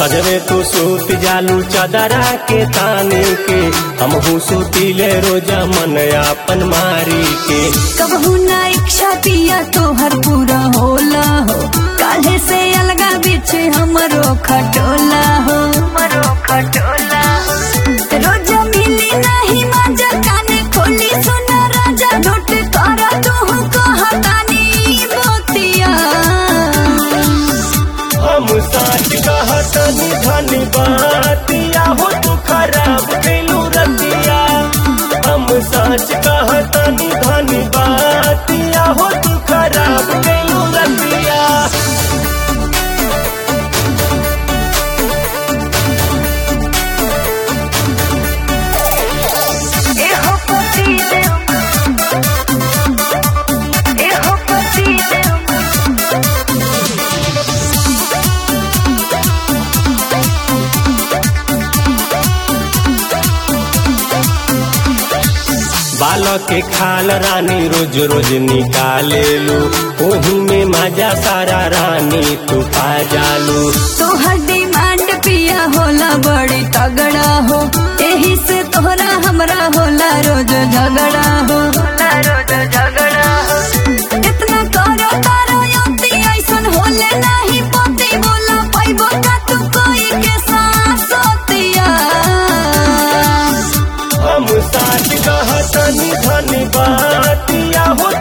सजवे तू सूत जालू चदरा के ताने के हमहू सूतीले रोजा मन आपन मारी के कबहू ना इच्छा पिया तोहर पूरा होला हो काले से अलगा बीच हमरो खटोला हो हमरो खटोला रोज मिली नहीं मजा काने खोली सुना राजा नोट करा तू कहतानी मोतिया हम साच कहतनी धनी बातिया हो तू खराब कैलू रतिया हम साच कहतनी धनी बातिया हो तू खराब कैलू रतिया एहो पति देव एहो पति देव बालक के खाल रानी रोज रोज निकालेलू ओही में मजा सारा रानी तू पा जालू तोहर डिमांड पिया होला बड़ी तगड़ा हो एही से तोहरा हमरा होला रोज झगड़ा हो रोज झगड़ा हो इतना करो तारो यति ऐसन होले नहीं पति बोला पैबो का तू कोई के साथ सोतिया हम साच कहतनी धनी बातिया हो